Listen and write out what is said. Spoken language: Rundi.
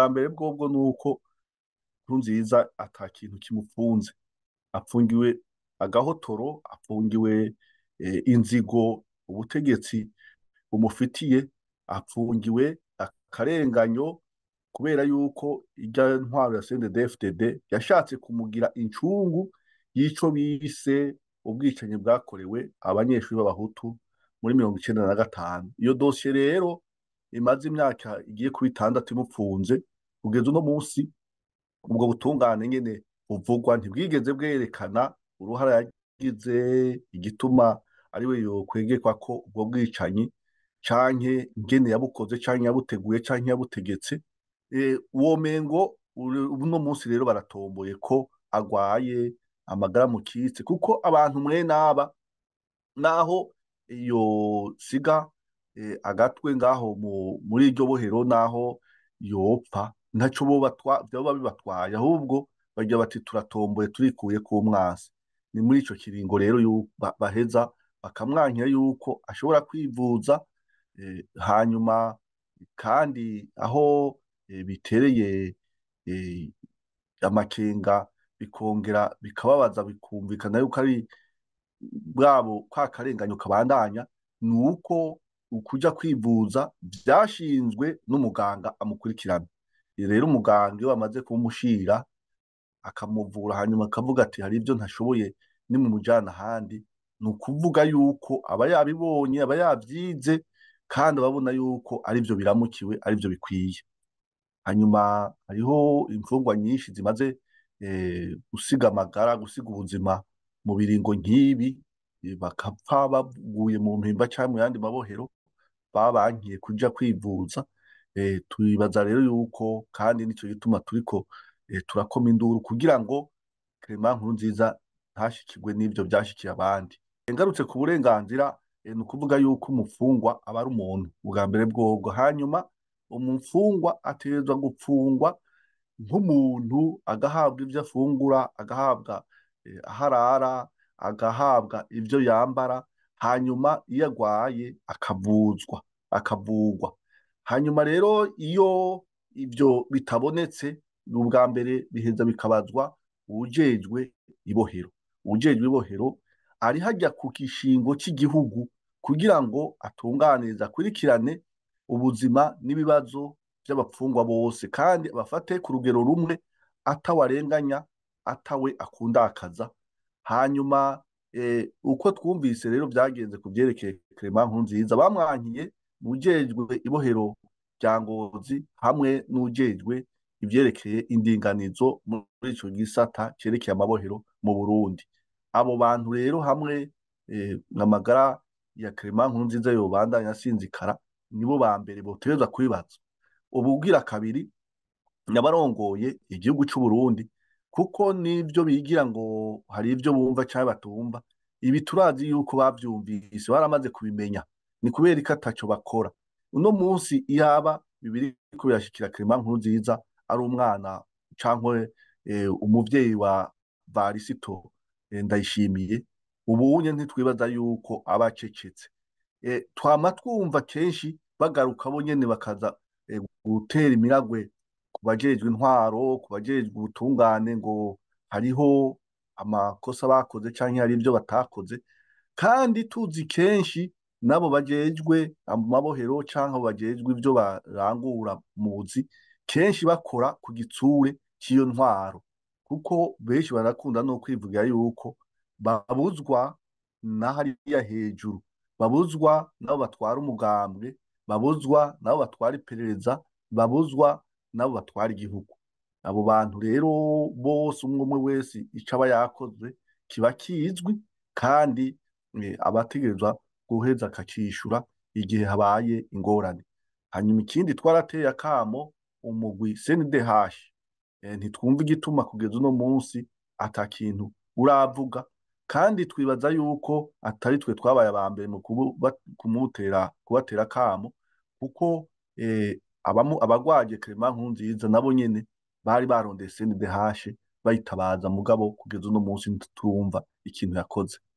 ubwa mbere bwobwo ni uko Nkurunziza ata kintu kimufunze apfungiwe agahotoro apfungiwe eh, inzigo ubutegetsi bumufitiye apfungiwe akarenganyo kubera yuko irya ntwaro ya CNDD-FDD yashatse kumugira incungu y'ico bise ubwicanyi bwakorewe abanyeshuri b'abahutu muri mirongo icenda na gatanu iyo dosiye rero imaze imyaka igiye kuba itandatu imupfunze kugeza uno munsi ubwo butungane nyene buvugwa ntibwigeze bwerekana uruhara yagize igituma ariwe yokwegekwa ko ubwo bwicanyi canke ingene yabukoze canke yabuteguye canke yabutegetse Eh, uwo mengo uri- uno munsi rero baratomboye ko agwaye amagara mu kitse kuko abantu mwene aba naho yosiga eh, agatwe ngaho mu- muri iryo bohero naho yopfa ntaco bo batwa vyoba bibatwaye ahubwo bagira bati turatomboye turikuye ku mwasi ni muri ico kiringo rero yu- ba- baheza bakamwankira yuko ashobora kwivuza eh, hanyuma kandi aho eh, bitereye eh, amakenga bikongera bikababaza bikumvikana yuko ari bwabo kwa karenganyo kabandanya ni uko ukuja kwivuza vyashinzwe n'umuganga amukurikirana rero umuganga iyo bamaze kumushira akamuvura hanyuma akavuga ati hari ibyo ntashoboye nimumujana ahandi ni ukuvuga yuko aba yabibonye aba yavyize kandi ababona yuko arivyo biramukiwe arivyo bikwiye hanyuma hariho imfungwa nyinshi zimaze eh, gusiga amagara gusiga ubuzima mu biringo nk'ibi eh, bakapfa baguye mu mpimba canke mu yandi mabohero babankiye kuja kwivuza eh, twibaza rero yuko kandi nico gituma turiko eh, turakoma induru kugira ngo Clement Nkurunziza ntashikirwe n'ivyo vyashikiye abandi ngarutse ku burenganzira eh, ni ukuvuga yuko umufungwa aba ari umuntu ubwa mbere bwobwo hanyuma umufungwa ategerezwa gupfungwa nk'umuntu agahabwa ivyo afungura agahabwa eh, aho arara agahabwa ivyo yambara hanyuma iyo agwaye akavuzwa akavugwa hanyuma rero iyo ivyo bitabonetse ubwa mbere biheza bikabazwa uwujejwe ibohero uwujejwe ibohero ari hajya ku gishingo cy'igihugu kugira ngo atunganirize akurikirane ubuzima n'ibibazo by'abapfungwa bose kandi abafate ku rugero rumwe atawarenganya atawe akundakaza hanyuma eh, uko twumvise rero byagenze ku byerekeye Clement Nkurunziza bamwankiye ujejwe ibohero rya Ngozi hamwe n'ujejwe ivyerekeye indinganizo muri ico gisata cerekeye amabohero mu Burundi abo bantu rero hamwe eh, amagara ya Clement Nkurunziza yobandanya asinzikara nibo ba mbere botegerezwa kubibaza ubugira kabiri n'abarongoye igihugu c'u Burundi kuko nivyo bigira ngo hari ivyo bumva canke batumva ibi turazi yuko bavyumvise baramaze kubimenya ni kubera ko ataco bakora uno munsi iyaba bibiri ko birashikira Clement Nkurunziza ari umwana cankwe eh, umuvyeyi wa Varisito eh, Ndayishimiye ubunye ntitwibaza yuko aba acecetse eh, twama twumva kenshi bagaruka bo nyene bakaza eh, gutera imiragwe ku bajejwe intwaro ku bajejwe ubutungane ngo hariho amakosa bakoze canke hari ivyo batakoze kandi tuzi kenshi nabo bajejwe amabohero canke abo bajejwe ivyo barangura muzi kenshi bakora ku gitsure c'iyo ntwaro kuko benshi barakunda no kwivugira yuko babuzwa na hariya hejuru babuzwa nabo batwara umugambwe babuzwa nabo batwara iperereza babuzwa nabo batwara igihugu abo bantu rero bose umwe umwe wese ico aba yakoze kiba kizwi kandi eh, abategerezwa guheza akacishura igihe habaye ingorane hanyuma ikindi twarateye akamo umugwi CNDH eh, ntitwumva igituma kugeza uno munsi ata kintu uravuga kandi twibaza yuko atari twe twabaye aba mbere mu kubu- kumutera kubatera akamo kuko eh, abamu- abagwaje Clement Nkurunziza nabo nyene bari barondeye CNDH bayitabaza mugabo kugeza uno munsi ntitwumva ikintu yakoze